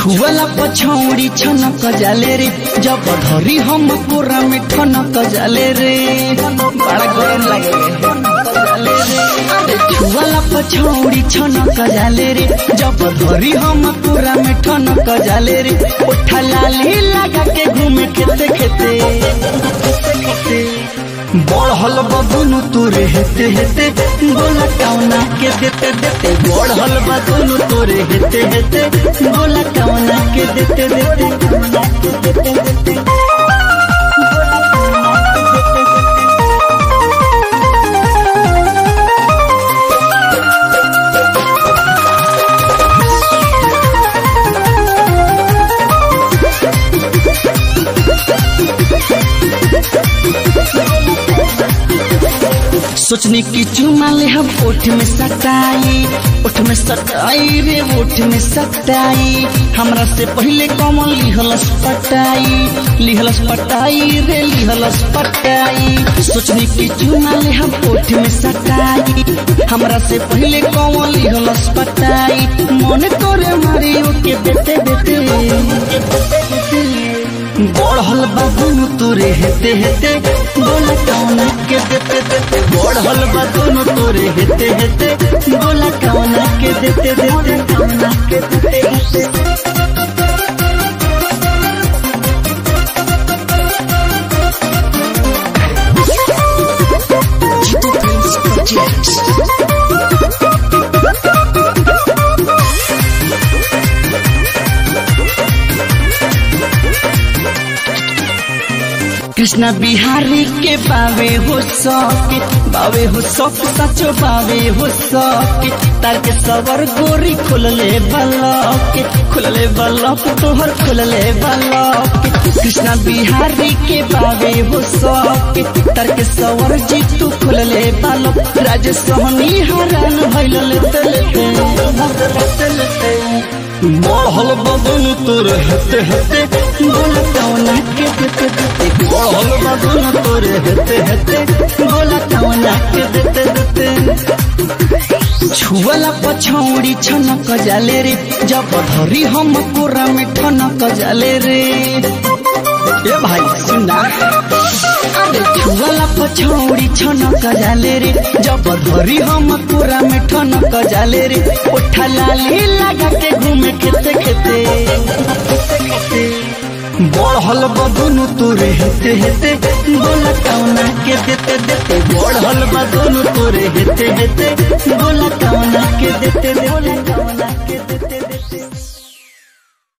छुअला पछौड़ी छनक जाले रे जब धरी हम पूरा में ठनक जाले रे बड़ा गरम लागे रे छुअला पछौड़ी छनक जाले रे जब धरी हम पूरा में ठनक जाले रे उठा लाली लगा के घूमे खेते खेते बढ़ल बदुनु तोरे हेते हेते बोला कौना के देते देते बढ़ल बदुनु तोरे हेते हेते बोला कौना के देते देते कौना के देते देते सोचने की चुमा ले हम ओठ में सटाई ओठ में सटाई रे ओठ में सटाई हमरा से पहले कमल लिहलस पटाई लिहलस पटाई रे लिहलस पटाई सोचने की चुमा ले हम ओठ में सटाई हमरा से पहले कमल लिहलस पटाई मन तोरे मारी ओके बेटे बेटे बढ़ल बाबू तोरे हेते हेते बोला कौना के देते देते बढ़ल बाबू तोरे हेते हेते बोला कौना के देते देते कौना के देते देते Jitu Prince Projects. Krishna Bihari के बावे हो सके बावे हो सक सचो बावे हो सके तार के सवर गोरी खुलले बलक खुलले बलक तोहर खुलले बलक कृष्णा बिहारी के बावे हो सके तार के सवर जीतू खुलले बालक राज सोहनी हरान भइल तलते बढ़ल बदन तोर हेते हेते बोला कौना के देते देते बढ़ल बदन तोर हेते हेते बोला कौना के देते देते छुअला पछौड़ी छनक जाले रे जब धरी हम कोरा में ठनक जाले रे ए भाई सुना अरे छुअला पछौड़ी छनक जाले रे जब धरी हम कोरा में ठनक जाले रे उठा लाली लगा के घूमे खेते खेते बढ़ल बदुनु तोरे हेते हेते बोला कौना के देते देते बढ़ल बदुनु तोरे हेते हेते